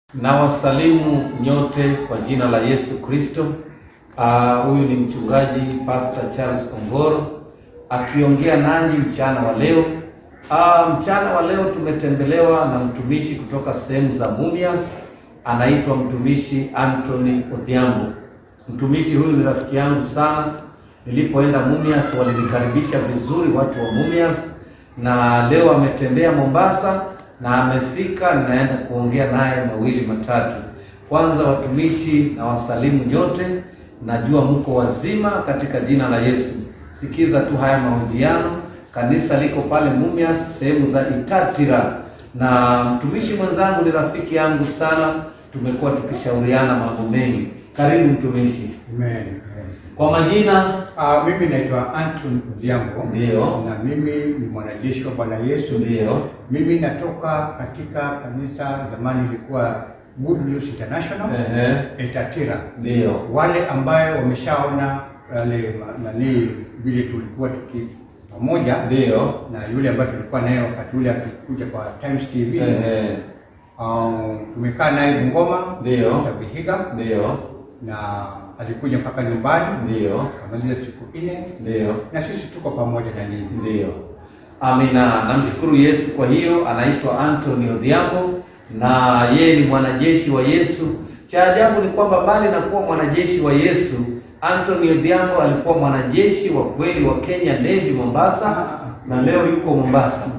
Na wasalimu nyote kwa jina la Yesu Kristo. Ah, Huyu ni mchungaji Pastor Charles Ongoro akiongea nanyi mchana wa leo. Ah, mchana wa leo tumetembelewa na mtumishi kutoka sehemu za Mumias, anaitwa mtumishi Anthony Odhiambo. Mtumishi huyu ni rafiki yangu sana. Nilipoenda Mumias walinikaribisha vizuri watu wa Mumias, na leo ametembea Mombasa na amefika, ninaenda kuongea naye mawili matatu. Kwanza watumishi na wasalimu nyote, najua mko wazima katika jina la Yesu. Sikiza tu haya mahojiano. Kanisa liko pale Mumias, sehemu za Itatira, na mtumishi mwenzangu ni rafiki yangu sana, tumekuwa tukishauriana mambo mengi. Karibu mtumishi. Amen. Amen. Kwa majina Ah, mimi naitwa Anton Odhiambo. Ndio. Na mimi ni mwanajeshi wa Bwana Yesu. ndio Mimi natoka katika kanisa zamani ilikuwa Good News International Ehe. Etatira. ndio Wale ambayo wameshaona wale ma- nani vile tulikuwa tuki pamoja ndio na yule ambaye tulikuwa naye wakati ule akikuja kwa Times TV. Ehe. Um, tumekaa naye Bungoma Ndio. Dr. Vihiga ndio na alikuja mpaka nyumbani ndio akamaliza siku nne ndio na sisi tuko pamoja na ninyi. Ndiyo, amina. Namshukuru Yesu. Kwa hiyo anaitwa Anthony Odhiambo na yeye ni mwanajeshi wa Yesu. Cha ajabu ni kwamba mbali na kuwa mwanajeshi wa Yesu, Anthony Odhiambo alikuwa mwanajeshi wa kweli wa Kenya Navy Mombasa, na leo yuko Mombasa.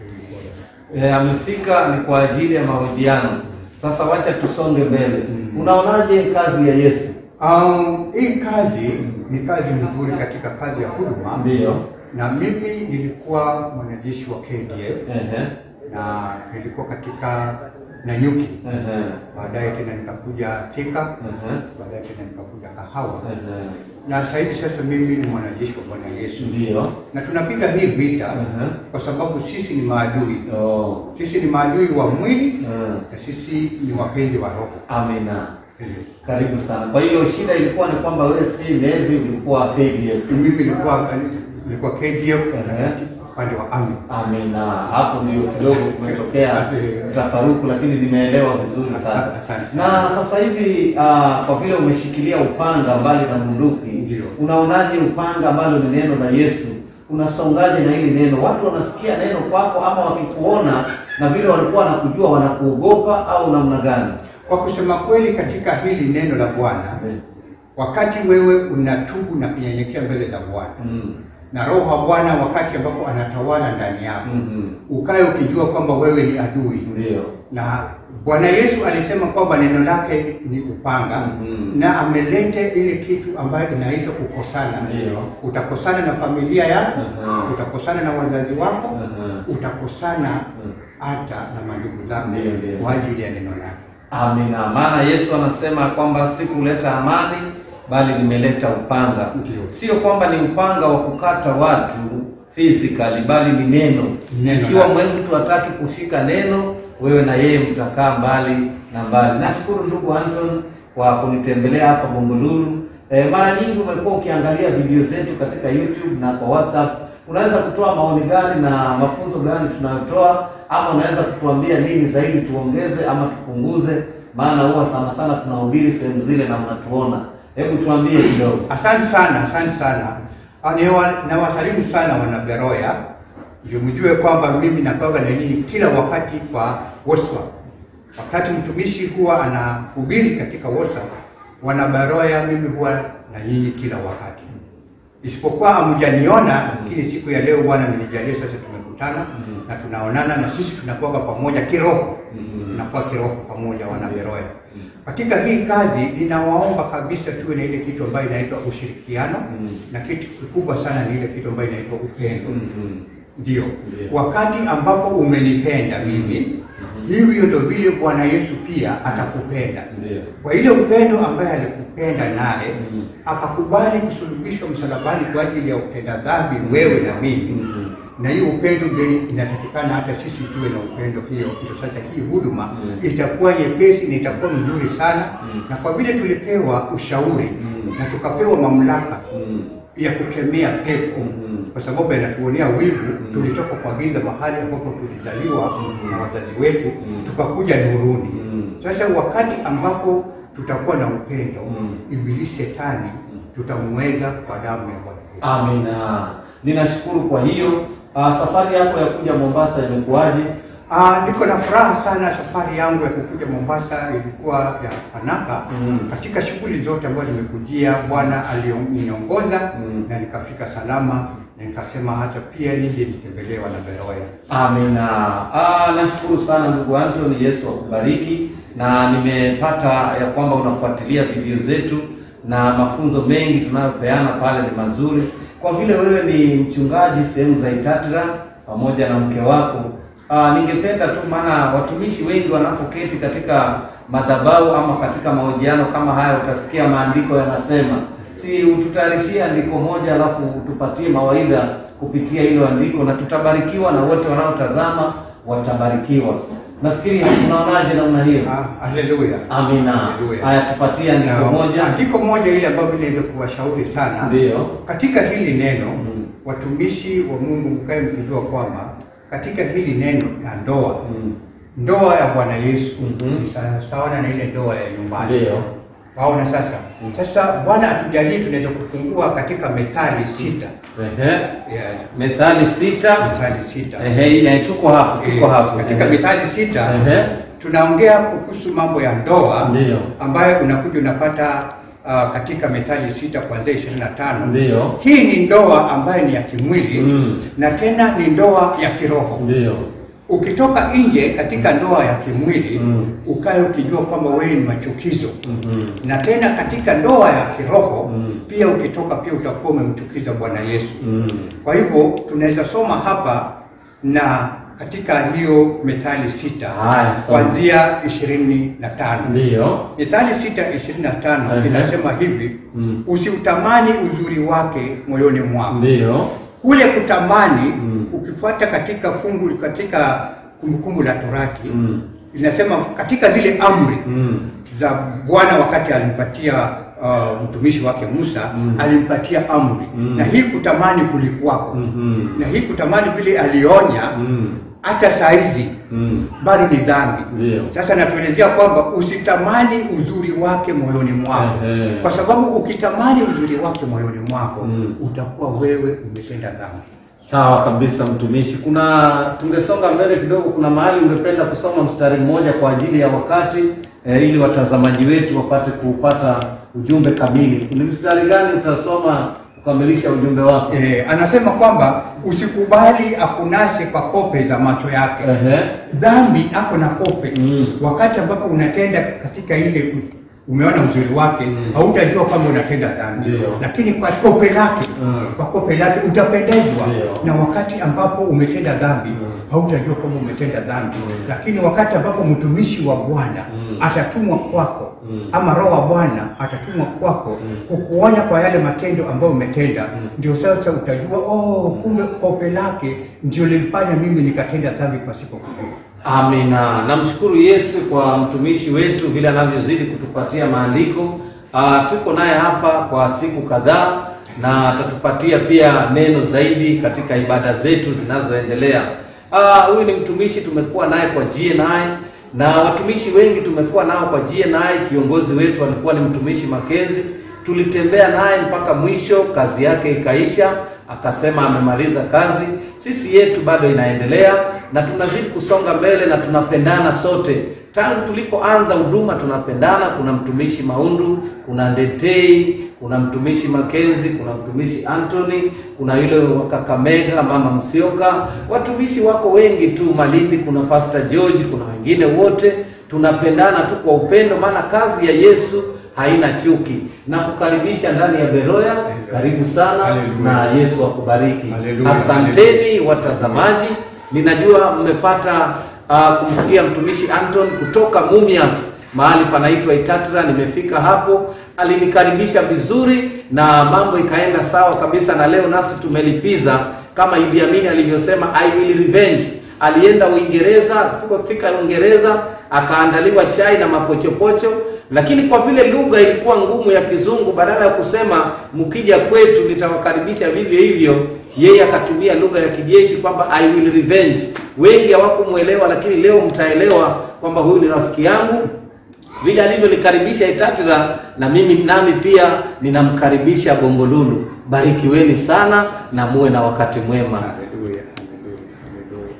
E, amefika ni kwa ajili ya mahojiano. Sasa wacha tusonge mbele. Unaonaje kazi ya Yesu? Um, hii kazi ni kazi nzuri katika kazi ya huduma, Ndiyo. na mimi nilikuwa mwanajeshi wa KDF Ehe. na nilikuwa katika Nanyuki, Ehe. baadaye tena nikakuja Thika, Ehe. baadaye tena nikakuja Kahawa, Ehe. na sasa hivi sasa mimi ni mwanajeshi wa Bwana Yesu, Ndiyo. na tunapiga hii vita Ehe. kwa sababu sisi ni maadui, Oh. sisi ni maadui wa mwili Mm. na sisi ni wapenzi wa roho. Amina. Karibu sana. Kwa hiyo shida ilikuwa ni kwamba wewe si Navy, ulikuwa KDF. Mimi nilikuwa nilikuwa KDF Ehe. upande wa Army. Amina. Hapo ndio kidogo kumetokea tafaruku, lakini nimeelewa vizuri sasa. Asante, asante sana. Na sasa hivi ah, kwa vile umeshikilia upanga mbali na bunduki, Ndio. unaonaje upanga ambalo ni neno la Yesu? Unasongaje na hili neno? Watu wanasikia neno kwako, ama wakikuona na vile walikuwa wanakujua wanakuogopa au namna gani? Kwa kusema kweli, katika hili neno la Bwana, wakati wewe unatubu na kunyenyekea mbele za Bwana Mm. na Roho wa Bwana wakati ambapo anatawala ndani yako, Mhm. ukae ukijua kwamba wewe ni adui Ndio. na Bwana Yesu alisema kwamba neno lake ni upanga Mhm. na amelete ile kitu ambayo inaitwa kukosana. Ndio. Utakosana na familia yako, Mhm. utakosana na wazazi wako, Mhm. utakosana hata na mandugu zako Ndio, ndio. kwa ajili ya neno lake. Amina. Maana Yesu anasema kwamba sikuleta amani bali nimeleta upanga. Ndio. Sio kwamba ni upanga wa kukata watu physically bali ni neno. Neno Ikiwa lake. mwe mtu hataki kushika neno, wewe na yeye mtakaa mbali na mbali. Nashukuru ndugu Anton kwa kunitembelea hapa Bombolulu. E, mara nyingi umekuwa ukiangalia video zetu katika YouTube na kwa WhatsApp. Unaweza kutoa maoni gani na mafunzo gani tunayotoa, ama unaweza kutuambia nini zaidi tuongeze ama tupunguze? Maana huwa sana sana tunahubiri sehemu zile na mnatuona. Hebu tuambie kidogo. Asante sana, asante sana. Ah, niwa- Nawasalimu sana wana Beroya, ndio mjue kwamba mimi nakuwaga na nyinyi kila wakati kwa WhatsApp. Wakati mtumishi huwa anahubiri katika WhatsApp, wana Beroya, mimi huwa na nyinyi kila wakati, isipokuwa hamjaniona, lakini siku ya leo Bwana amenijalia, sasa tumekutana na tunaonana, na sisi tunakuwaga pamoja kiroho, tunakuwa kiroho pamoja, wana Beroya. Katika hii kazi ninawaomba kabisa tuwe na ile kitu ambayo inaitwa ushirikiano Mm. na kitu kikubwa sana ni ile kitu ambayo inaitwa upendo. Mhm. Ndio, Ndio. wakati ambapo umenipenda mimi, hivyo ndio vile Bwana Yesu pia atakupenda Ndio. kwa ile upendo ambaye alikupenda naye Mhm. akakubali kusulubishwa msalabani kwa ajili ya utenda dhambi wewe na mimi Mhm. na hiyo upendo ndio inatakikana hata sisi tuwe na upendo hiyo. Ndio sasa hii huduma Mm. itakuwa nyepesi na itakuwa mzuri sana Mm. na kwa vile tulipewa ushauri Mm. na tukapewa mamlaka Mm. ya kukemea pepo Mhm. kwa sababu yanatuonea wivu. Tulitoka kwa giza mahali ambapo tulizaliwa Mhm. na wazazi wetu Mhm. tukakuja nuruni. Mhm. Sasa wakati ambapo tutakuwa na upendo, Mhm. ibilisi shetani tutamweza kwa damu ya Bwana Yesu. Amina. Ninashukuru kwa hiyo. Uh, safari yako ya kuja Mombasa imekuwaje? Ah, niko na furaha sana. Safari yangu ya kukuja Mombasa ilikuwa ya panaka Mm. katika shughuli zote ambazo nimekujia, Bwana alioniongoza Mm. na nikafika salama, na nikasema hata pia nije nitembelee wanaberoya. Amina. Ah, nashukuru sana ndugu Anthony, Yesu akubariki, na nimepata ya kwamba unafuatilia video zetu na mafunzo mengi tunayopeana pale ni mazuri. Kwa vile wewe ni mchungaji sehemu za Itatira pamoja na mke wako, ah, ningependa tu, maana watumishi wengi wanapoketi katika madhabahu ama katika mahojiano kama haya, utasikia maandiko yanasema si ututayarishie andiko moja alafu utupatie mawaidha kupitia hilo andiko na tutabarikiwa na wote wanaotazama watabarikiwa. Nafikiri unaonaje namna hiyo? Ah, haleluya. Amina. Haleluya. Haya, tupatie andiko Na moja. Andiko moja ile ambayo inaweza kuwashauri sana Ndiyo. katika hili neno Mm. watumishi wa Mungu mkae mkijua kwamba katika hili neno ya ndoa Mm. ndoa ya Bwana Yesu Mhm. ni sawa sawa na ile ndoa ya nyumbani. Ndiyo. Waona sasa? Mm. Sasa Bwana atujalie tunaweza kufungua katika Methali sita. Ehe. Yeah, Methali sita. Methali sita. Ehe, ya, tuko hapo, tuko Eh, hapo. Katika Ehe. Methali sita Ehe. tunaongea kuhusu mambo ya ndoa Ndiyo. ambayo unakuja unapata uh, katika Methali sita kuanzia 25. Ndiyo. Hii ni ndoa ambayo ni ya kimwili Mm. na tena ni ndoa ya kiroho. Ndiyo. Ukitoka nje katika ndoa ya kimwili Mm. ukae ukijua kwamba wewe ni machukizo Mhm. na tena katika ndoa ya kiroho Mm. pia ukitoka pia utakuwa umemchukiza Bwana Yesu. Mm. Kwa hivyo tunaweza soma hapa na katika hiyo Methali sita Haya, soma. kuanzia ishirini na tano. Ndiyo. Methali sita ishirini na tano Ehe. inasema hivi Mm. usiutamani uzuri wake moyoni mwako. Ndiyo. Kule kutamani Mm. ukifuata katika fungu katika kumbukumbu la Torati Mm. inasema katika zile amri Mm. za Bwana wakati alimpatia uh, mtumishi wake Musa Mm. alimpatia amri Mm. na hii kutamani kulikuwako Mhm. na hii kutamani vile alionya Mm. hata saa hizi Mm. bado ni dhambi. Ndiyo. Sasa natuelezea kwamba usitamani uzuri wake moyoni mwako, Ehe. kwa sababu ukitamani uzuri wake moyoni mwako Mm. utakuwa wewe umetenda dhambi. Sawa kabisa mtumishi. Kuna tungesonga mbele kidogo, kuna mahali ungependa kusoma mstari mmoja kwa ajili ya wakati eh, ili watazamaji wetu wapate kupata ujumbe kamili. Ni mstari gani utasoma kukamilisha ujumbe wako? E, anasema kwamba usikubali akunase kwa kope za macho yake. Ehe. Dhambi ako na kope Mm. wakati ambapo unatenda katika ile umeona uzuri wake Mm. hautajua kwamba unatenda dhambi, Ndio. lakini kwa kope lake Mm. kwa kope lake utapendezwa Ndio. na wakati ambapo umetenda dhambi Mm. hautajua kwamba umetenda dhambi Mm. lakini wakati ambapo mtumishi wa Bwana Mm. atatumwa kwako Mm. ama Roho wa Bwana atatumwa kwako Mm. kukuonya kwa yale matendo ambayo umetenda, Mm. ndio sasa utajua oh, kumbe kope lake ndio lilifanya mimi nikatenda dhambi pasipo kujua. Amina. Namshukuru Yesu kwa mtumishi wetu vile anavyozidi kutupatia maandiko. Ah, tuko naye hapa kwa siku kadhaa na atatupatia pia neno zaidi katika ibada zetu zinazoendelea. Ah, huyu ni mtumishi tumekuwa naye kwa GNI na watumishi wengi tumekuwa nao kwa GNI. Kiongozi wetu alikuwa ni mtumishi Makenzi, tulitembea naye mpaka mwisho, kazi yake ikaisha akasema amemaliza kazi. Sisi yetu bado inaendelea na tunazidi kusonga mbele na tunapendana sote. Tangu tulipoanza huduma tunapendana. Kuna mtumishi Maundu, kuna Ndetei, kuna mtumishi Makenzi, kuna mtumishi Anthony, kuna yule wa Kakamega mama Msioka, watumishi wako wengi tu Malindi, kuna Pastor George, kuna wengine wote tunapendana tu kwa upendo, maana kazi ya Yesu haina chuki na kukaribisha ndani ya Beroya. Karibu sana Hallelujah. na Yesu akubariki. Hallelujah. Asanteni watazamaji, ninajua mmepata uh, kumsikia mtumishi Anton kutoka Mumias mahali panaitwa Itatira. Nimefika hapo, alinikaribisha vizuri na mambo ikaenda sawa kabisa, na leo nasi tumelipiza kama Idi Amin alivyosema, I will revenge alienda Uingereza, akafika Uingereza akaandaliwa chai na mapochopocho, lakini kwa vile lugha ilikuwa ngumu ya Kizungu, badala ya kusema mkija kwetu nitawakaribisha vivyo hivyo, yeye akatumia lugha ya kijeshi kwamba I will revenge. Wengi hawakumwelewa, lakini leo mtaelewa kwamba huyu ni rafiki yangu vile alivyolikaribisha Itatira na mimi nami pia ninamkaribisha Bombolulu. Barikiweni sana na muwe na wakati mwema. Haleluya, haleluya, haleluya.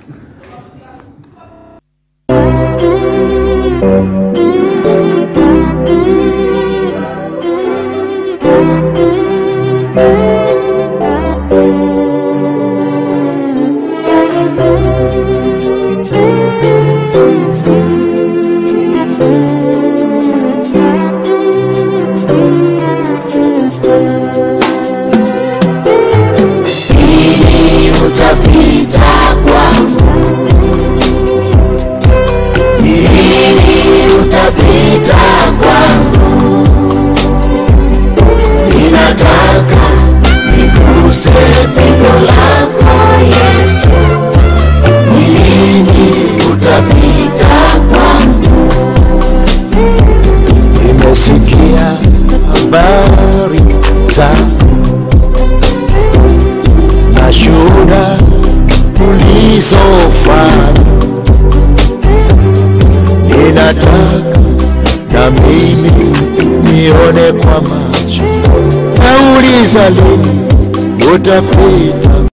Lini utapita kwangu? Lini utapita kwangu? Ninataka niguse pigo lako Yesu. Lini utapita kwangu? Nimesikia habari zako na shuhuda ulizofanya, ninataka na mimi nione kwa macho. Nauliza lini utapita